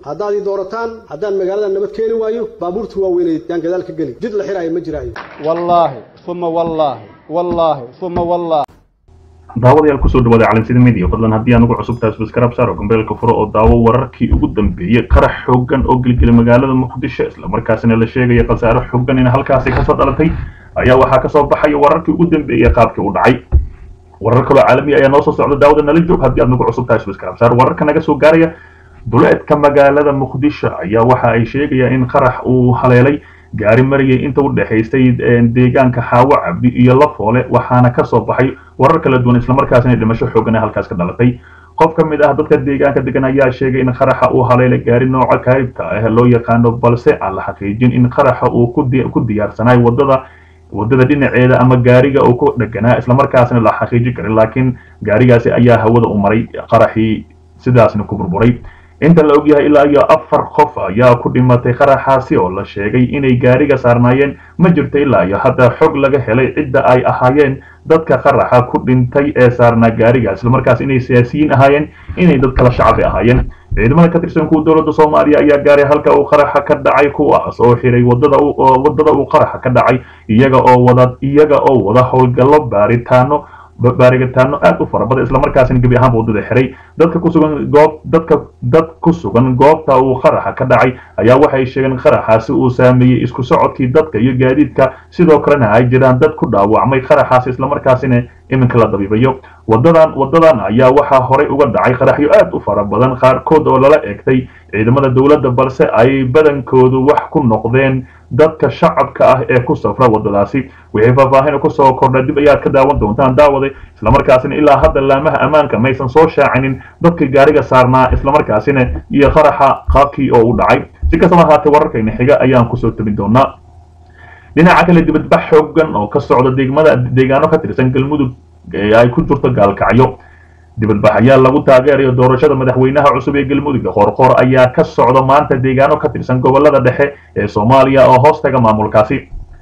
haddaad ii doorataan haddaan magaalada nabad keeni waayo baabuurta waaweyneed yaan gadaal ka geli jid la xiraayo ma jiraayo wallaahi uma wallaahi wallaahi uma wallaahi daawadayaal kusoo dhawaada calansida media fadlan haddii aan ugu cusub tahay subscribe saaro gambeelka furo oo daawo wararkii ugu dambeeyey qarax xooggan oo gelgelay magaalada muqdisho islamarkaasina la sheegaya khasaaro xooggan in halkaasi kasoo dhalatay ayaa waxaa kasoo baxaya wararkii ugu dambeeyey qaabkii u dhacay warar kaloo caalami ayaa noo soo socda daawada nala joog haddii aad nagu cusub tahay subscribe saar wararka naga soo gaaraya duleedka magaalada muqdisho ayaa waxa ay sheegayaan in qarax uu haleelay gaari marayay inta u dhexaysay deegaanka xaawo cabdi iyo lafoole waxaana kasoo baxay warar kala duwan islamarkaasina dhimasho xoogan ee halkaas ka dhalatay qof ka mid ah dadka deegaanka degan ayaa sheegay in qaraxa uu haleelay gaari nooca kaaribka ah loo yaqaano balse aan la xaqiijin in qaraxa uu ku diyaarsanay wadada wadada dhinaceeda ama gaariga uu ku dheganaa islamarkaasna la xaqiijin karin laakiin gaarigaasi ayaa hawada u maray qaraxii sidaasna ku burburay inta la ogyahay ilaa iyo afar qof ayaa ku dhimatay qaraxaasi oo la sheegay inay gaariga saarnaayeen ma jirto ilaa iyo hadda xog laga helay cidda ay ahaayeen dadka qaraxa ku dhintay ee saarnaa gaariga islamarkaas inay siyaasiyiin ahaayeen inay dad kala shacabi ahaayeen ciidamada ka tirsan kuwa dowladda soomaaliya ayaa gaaray halka uu qaraxa ka dhacay kuwaas oo xiray wadada wadada uu qaraxa ka dhacay iyaga oo wada iyaga oo wada howlgallo baaritaano baarigitaano aad u fara badan islamarkaasina gebi ahaanba waddada xiray dadka ku sugan goob dadka dad ku sugan goobta uu qaraxa ka dhacay ayaa waxay sheegeen qaraxaasi uu saameeyey isku socodkii dadka iyo gaadiidka sidoo kalena ay jiraan dad ku dhaawacmay qaraxaasi islamarkaasina iminka la dabiibayo wadadan wadadan ayaa waxaa horey uga dhacay qaraxyo aad u fara badan qaarkood oo lala eegtay ciidamada dowladda balse ay badankoodu wax ku noqdeen dadka shacabka ah ee ku safra wadadaasi wixii faahfaahin kusoo kordha dib ayaad ka daawan doontaan daawade islamarkaasina ilaa hadda laamaha ammaanka maysan soo shaacinin dadkii gaariga saarnaa islamarkaasina iyo qaraxa qaabkii oo u dhacay si kastaba ahaatee wararkayna xiga ayaan kusoo tabin doonaa dhinaca kale dibadbax xoogan oo ka socda deegmada deegaano ka tirsan galmudug ee ay ku jirto gaalkacyo dibadbax ayaa lagu taageerayo doorashada madaxweynaha cusub ee galmudug qoorqoor ayaa ka socda maanta deegaano ka tirsan gobolada dhexe ee soomaaliya oo hoostaga maamulkaasi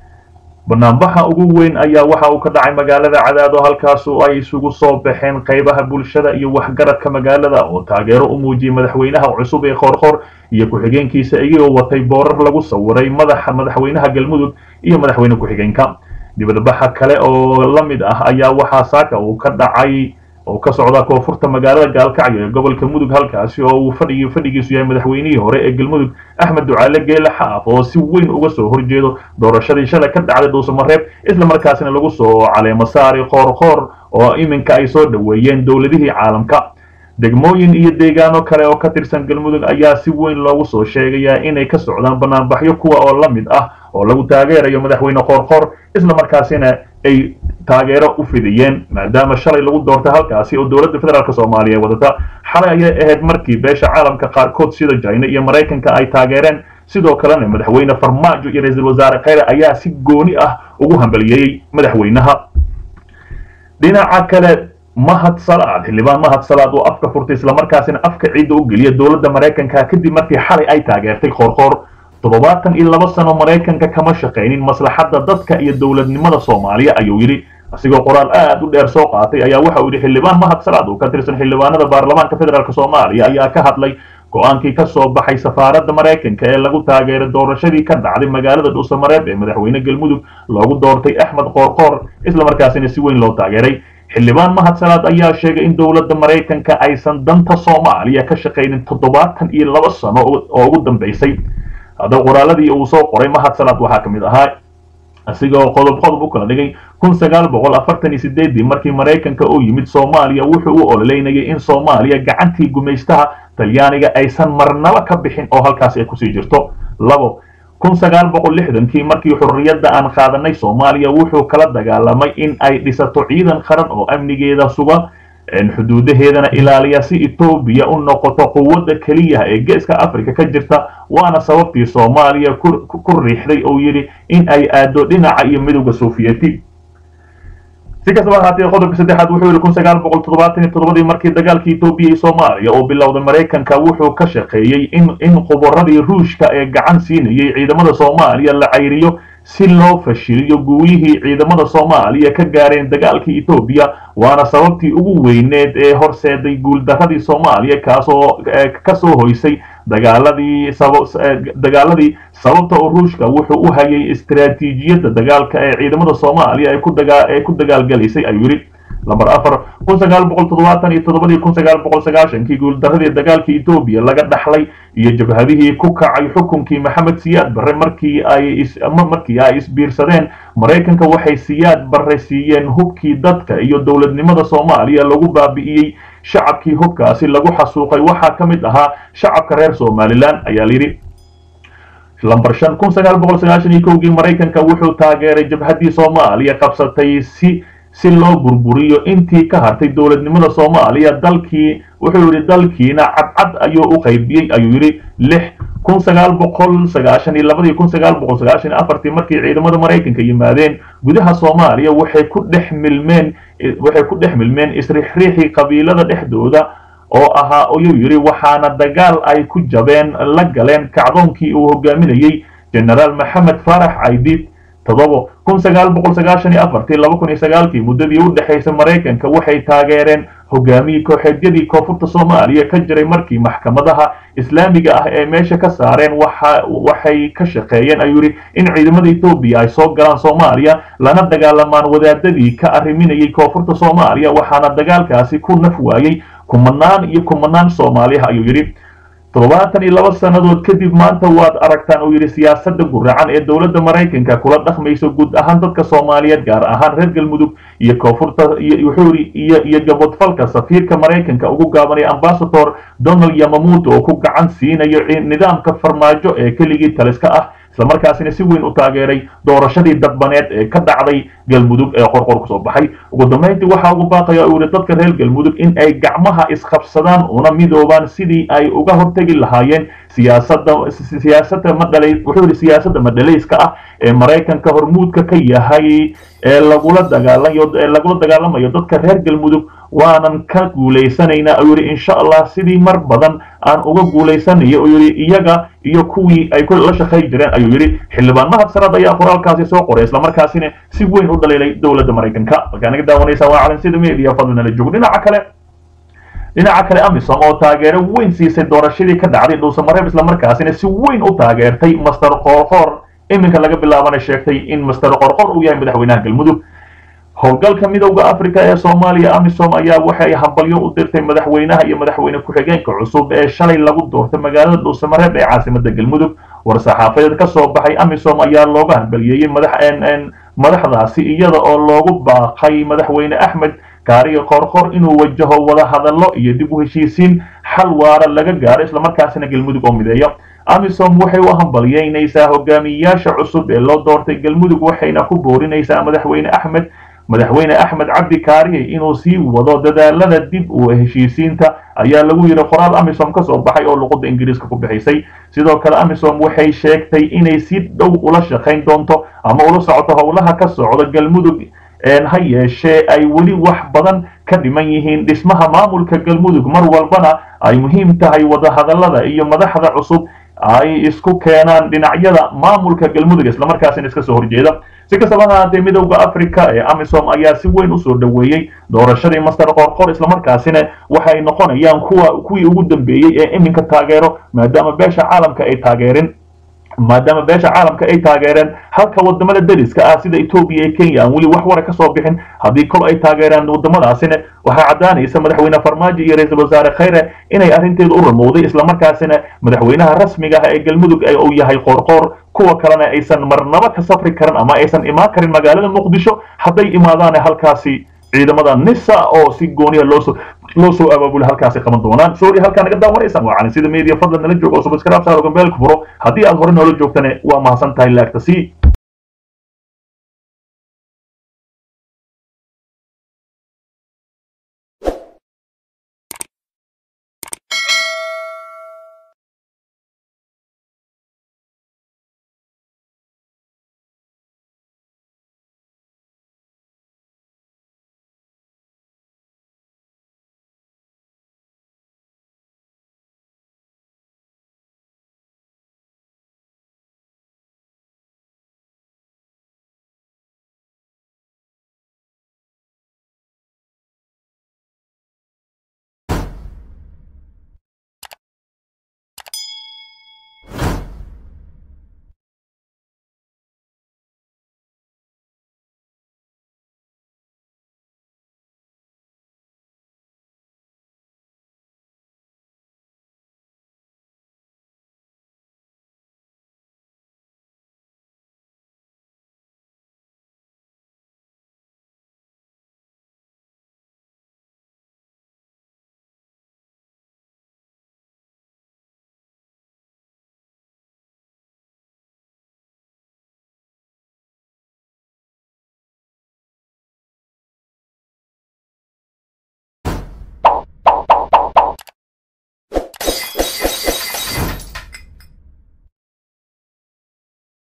banaanbaxa ugu weyn ayaa waxa uu ka dhacay magaalada cadaado halkaasu ay isugu soo baxeen qaybaha bulshada iyo waxgaradka magaalada oo taageero u muujiyey madaxweynaha cusub ee qoorqoor iyo ku-xigeenkiisa iyagoo watay boorar lagu sawiray madaxa madaxweynaha galmudug iyo madaxweyne ku-xigeenka dibadbaxa kale oo la mid ah ayaa waxaa saaka uu ka dhacay oo ka socda koonfurta magaalada gaalkacyo ee gobolka mudug halkaasi oo uu fadhigi fadhigiisu yahay madaxweynihii hore ee galmudug axmed ducaale geele xaaf oo si weyn uga soo horjeedo doorashadii shalay ka dhacday dhuusamareeb islamarkaasina lagu soo caleemo saari qoorqoor oo iminka ay soo dhoweeyeen dowladihii caalamka degmooyin iyo deegaano kale oo ka tirsan galmudug ayaa si weyn loogu soo sheegayaa inay ka socdaan banaanbaxyo kuwa oo la mid ah oo lagu taageerayo madaxweyne qoorqoor islamarkaasina ay taageero u fidiyeen maadaama shalay lagu doortay halkaasi oo dowladda federaalk soomaaliya wadata xalay ayay ahayd markii beesha caalamka qaarkood sida jina iyo maraykanka ay taageereen sidoo kalena madaxweyne farmaajo iyo ra-iisul wasaare kheyre ayaa si gooni ah ugu hambaliyeeyey madaxweynaha dhinaca kale mahad salaad xildhibaan mahad salaad oo afka furtay islamarkaasina afka ciidda u geliya dowladda maraykanka kadib markii xalay ay taageertay qoorqoor toddobaatan iyo laba sano maraykanka kama shaqaynin maslaxadda dadka iyo dowladnimada soomaaliya ayuu yidhi asigoo qoraal aad u dheer soo qaatay ayaa waxa uu yidhi xildhibaan mahad salaad oo ka tirsan xildhibaanada baarlamaanka federaalk soomaaliya ayaa ka hadlay go-aankii ka soo baxay safaaradda maraykanka ee lagu taageeray doorashadii ka dhacday magaalada dhuusamareeb ee madaxweyne galmudug loogu doortay axmed qoorqoor islamarkaasina si weyn loo taageeray xildhibaan mahad salaad ayaa sheegay in dowladda maraykanka aysan danta soomaaliya ka shaqaynin toddobaatan iyo laba sano oo ugu dambaysay haddaba qoraaladii uu soo qoray mahad salaad waxaa ka mid ahaa isigoo qodob qodob u kala dhigay kun sagaal boqol afartan iyo sideedii markii maraykanka uu yimid soomaaliya wuxuu u ololeynayay in soomaaliya gacantii gumaystaha talyaaniga aysan marnaba ka bixin oo halkaas ay kusii jirto labo kun sagaal boqol lixdankii markii xurriyadda aan qaadanay soomaaliya wuxuu kala dagaalamay in ay dhisato ciidan qaran oo amnigeeda suga xuduudaheedana ilaaliya si etoobiya u noqoto quwadda keliya ee geeska africa ka jirta waana sababtii soomaaliya ku riixday oo yidhi in ay aado dhinaca iyo midowda sofiyeeti si kastaba ahaatee qodobka saddexaad wuxuu yidhi kun sagaal boqol toddobaatan iyo toddobadii markii dagaalkii etoobiya iyo soomaaliya oo bilowday maraykanka wuxuu ka shaqeeyey in in khubaradii ruushka ee gacan siinayay ciidamada soomaaliya la cayriyo si loo fashiliyo guulihii ciidamada soomaaliya ka gaareen dagaalkii etoobiya waana sababtii ugu weyneed ee horseeday guuldaradii soomaaliya kaasoo kasoo hoysay dagaaladii dagaaladii sababta oo ruushka wuxuu u hayay istaraatiijiyadda dagaalka ee ciidamada soomaaliya ay ku dagaalgalaysay ayuu yidhi lamber afar kun sagaal boqol toddobaatan iyo toddobadii kun sagaal boqol sagaashankii guuldaradii dagaalkii etoobiya laga dhaxlay iyo jabhadihii ku kacay xukunkii maxamed siyaad barre markii ay markii ay isbiirsadeen maraykanka waxay siyaad barre siiyeen hubkii dadka iyo dowladnimada soomaaliya lagu baabi'iyey shacabkii hubkaasi lagu xasuuqay waxaa ka mid ahaa shacabka reer somalilan ayaa layidhi lamber shan kun sagaal boqol sagaashan iyo kowgii maraykanka wuxuu taageeray jabhaddii soomaaliya qabsatay si si loo burburiyo intii ka hartay dowladnimada soomaaliya dalkii wuxuu yidhi dalkiina cadcad ayuu u qaybiyey ayuu yidhi lix kun sagaal boqol sagaashan iyo labadii kun sagaal boqol sagaashan iyo afartii markii ciidamada maraykanka yimaadeen gudaha soomaaliya waxay ku dhex milmeen waxay ku dhex milmeen isriixriixii qabiilada dhexdooda oo ahaa ayuu yidhi waxaana dagaal ay ku jabeen la galeen kacdoonkii uu hogaaminayey genaraal maxamed faarax caydiid toddobo kun sagaal boqol sagaashan iyo afartii laba kun iyo sagaalkii muddadii u dhexaysay maraykanka waxay taageereen hogaamiyii kooxeedyadii koonfurta soomaaliya ka jiray markii maxkamadaha islaamiga ah ee meesha ka saareen waxay ka shaqeeyeen ayuu yidhi in ciidamada etoobiya ay soo galaan soomaaliya lana dagaalamaan wadaadadii ka arriminayay koonfurta soomaaliya waxaana dagaalkaasi ku naf waayey kumanaan iyo kumanaan soomaaliha ayuu yidhi toddobaatan iyo laba sannadood kadib maanta waad aragtaan uu yidhi siyaasadda guracan ee dowladda maraykanka kula dhaqmayso guud ahaan dadka soomaaliyeed gaar ahaan reer galmudug iyo koonfurta wuxuu yidhi iyo iyo gabodfalka safiirka maraykanka ugu gaabanaya ambasador donald yamamuto oo ku gacan siinayo nidaamka farmaajo ee keligii taliska ah islamarkaasina si weyn u taageeray doorashadii dadbaneed ee ka dhacday galmudug ee qorqor kusoo baxay ugu dambayntii waxaa ugu baaqaya uu yihi dadka reer galmudug in ay gacmaha isqabsadaan una midoobaan sidii ay uga hortegi lahaayeen siyaasadda siyaasadda madhalay wuxuu yihi siyaasadda madhalayska ah ee maraykanka hormuudka ka yahay ee lagula dagaalayo ee lagula dagaalamayo dadka reer galmudug waanan ka guulaysanaynaa ayuu yidhi insha allah sidii mar badan aan uga guulaysanayo uu yidhi iyaga iyo kuwii ay la shaqayn jireen ayuu yidhi xildhibaan mahad sanad ayaa qoraalkaasi soo qoray islamarkaasina si weyn u dhaliilay dowladda maraykanka halkaa naga daawanaysaa waa calansida media fadlinala joog dhinaca kale dhinaca kale amisom oo taageero weyn siisay doorashadii ka dhacday dhuusamareeb islamarkaasina si weyn u taageertay master qoorqoor iminka laga bilaabana sheegtay in master qoorqoor uu yahay madaxweynaha galmudug howlgalka midowda africa ee soomaaliya amisom ayaa waxay hambalyo u dirtay madaxweynaha iyo madaxweyne ku-xigeenka cusub ee shalay lagu doortay magaalada dhuusamareeb ee caasimada galmudug war-saxaafadeed ka soo baxay amisom ayaa looga hambaliyeeyey madaxdaasi iyada oo loogu baaqay madaxweyne axmed kaariga qorqor inuu wajaho wada hadallo iyo dib u heshiisiin xal waara laga gaaro islamarkaasina galmudug oo mideeyo amisom waxay u hambalyeynaysaa hogaamiyayaasha cusub ee loo doortay galmudug waxayna ku boorinaysaa madaxweyne axmed madaxweyne axmed cabdi kaariye inuu sii wado dadaalada dib u heshiisiinta ayaa lagu yidhi qoraal amisom ka soo baxay oo luqadda ingiriiska ku bixisay sidoo kale amisom waxay sheegtay inay si dhow ula shaqayn doonto ama ula socoto howlaha ka socda galmudug ha yeeshee ay weli wax badan ka dhiman yihiin dhismaha maamulka galmudug mar walbana ay muhiim tahay wadahadallada iyo madaxda cusub ay isku keenaan dhinacyada maamulka galmudug islamarkaasina iska soo horjeeda si kastaba ha ahaatee midowda africa ee amisom ayaa si weyn usoo dhoweeyey doorashadii master qorqor islamarkaasina waxay noqonayaan kuwa kuwii ugu dambeeyey ee iminka taageero maadaama beesha caalamka ay taageerin maadaama beesha caalamka ay taageereen halka wadamada dariska ah sida etoobiya iyo kenya aan weli wax wara ka soo bixin haddii kol ay taageeraan wadamadaasina waxaa caddaanaysa madaxweyne farmaajo iyo ra-iisul wasaare khayre inay arrinteedu u ramowday islamarkaasina madaxweynaha rasmiga ah ee galmudug uu yahay qoorqoor kuwa kalena aysan marnaba ka safri karin ama aysan imaan karin magaalada muqdisho hadday imaadaane halkaasi ciidamada nisa oo si gooniya loosoo loo soo abaabula halkaasi qaban doonaan sorry halkaa naga daawanaysaan waa calansida media fadlan nala jooga oo subscribe saaro gambeelka furo haddii aad hore noola joogtane waa mahadsan tahay laagta sii